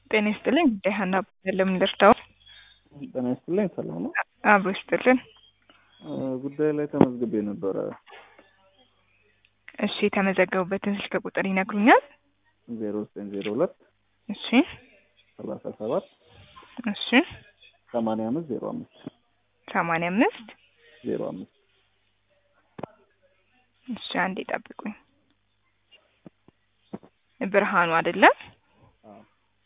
ጤና ይስጥልኝ ደህና ለምን ልርዳው? ጤና ይስጥልኝ ሰላም ነው? አብሮ ይስጥልን። ጉዳይ ላይ ተመዝግቤ ነበረ። እሺ የተመዘገቡበትን ስልክ ቁጥር ይነግሩኛል? ዜሮ ዘጠኝ ዜሮ ሁለት እሺ ሰላሳ ሰባት እሺ ሰማንያ አምስት ዜሮ አምስት ሰማንያ አምስት ዜሮ አምስት እሺ አንዴ ጠብቁኝ። ብርሃኑ አይደለም? አዎ።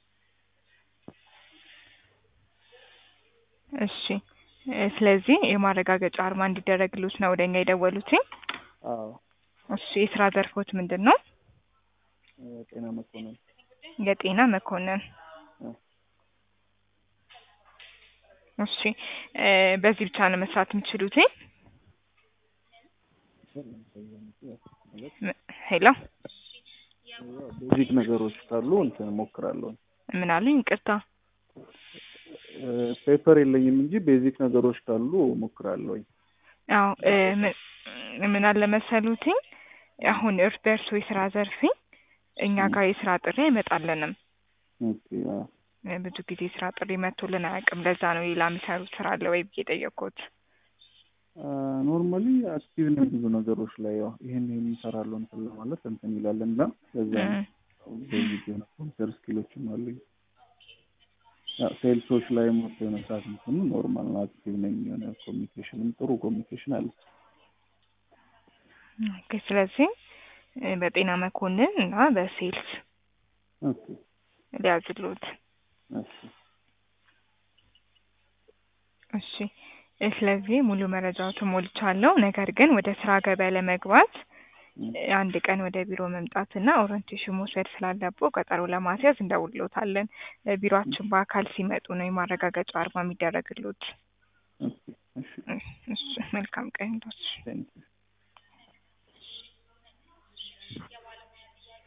እሺ እ ስለዚህ የማረጋገጫ አርማ እንዲደረግሉት ነው ወደኛ የደወሉት። አዎ እሺ የስራ ዘርፎት ምንድን ነው? ጤና መኮንን የጤና መኮንን። እ እሺ እ በዚህ ብቻ ነው መስራት የሚችሉት? ም- ሄሎ ቤዚክ ነገሮች ካሉ እንትን እሞክራለሁ። ምን አሉኝ? ይቅርታ። ፔፐር የለኝም እንጂ ቤዚክ ነገሮች ካሉ እሞክራለሁ። አዎ እ ምን- ምን አለ መሰሉትኝ አሁን እርስ በእርሶ የስራ ዘርፊ እኛ ጋር የስራ ጥሪ አይመጣልንም። ኦኬ አዎ። እ ብዙ ጊዜ የስራ ጥሪ መጥቶልን አያውቅም። ለዛ ነው ሌላ የሚሰሩት ስራ አለ ወይ ብዬ ጠየቅኩት። ኖርማሊ አክቲቭ ነኝ ብዙ ነገሮች ላይ ያው ይሄን ይሄን እንሰራለሁ እንትን ለማለት እንትን ይላል እና ለዛ ነው ቤዚክ የሆነ ኮምፒውተር ስኪሎችም አሉኝ። ሴልሶች ላይ ሞቶ የመስራት እንትኑ ኖርማል ነው። አክቲቭ ነኝ። የሆነ ኮሚኒኬሽንም ጥሩ ኮሚኒኬሽን አለ። ኦኬ ስለዚህ እ በጤና መኮንን እና በሴልስ ኦኬ ሊያዝሉት። እሺ እሺ እ ስለዚህ ሙሉ መረጃዎትን ሞልቻለሁ። ነገር ግን ወደ ስራ ገበያ ለመግባት እ አንድ ቀን ወደ ቢሮ መምጣትና ኦሪንቴሽን መውሰድ ስላለብዎ ቀጠሮ ለማስያዝ እንደውልዎታለን። እ ቢሮአችን በአካል ሲመጡ ነው የማረጋገጫ አርማ የሚደረግልዎት። ኦኬ እሺ እ እሺ መልካም ቀን ይሁንልዎት። ቴንክ ዩ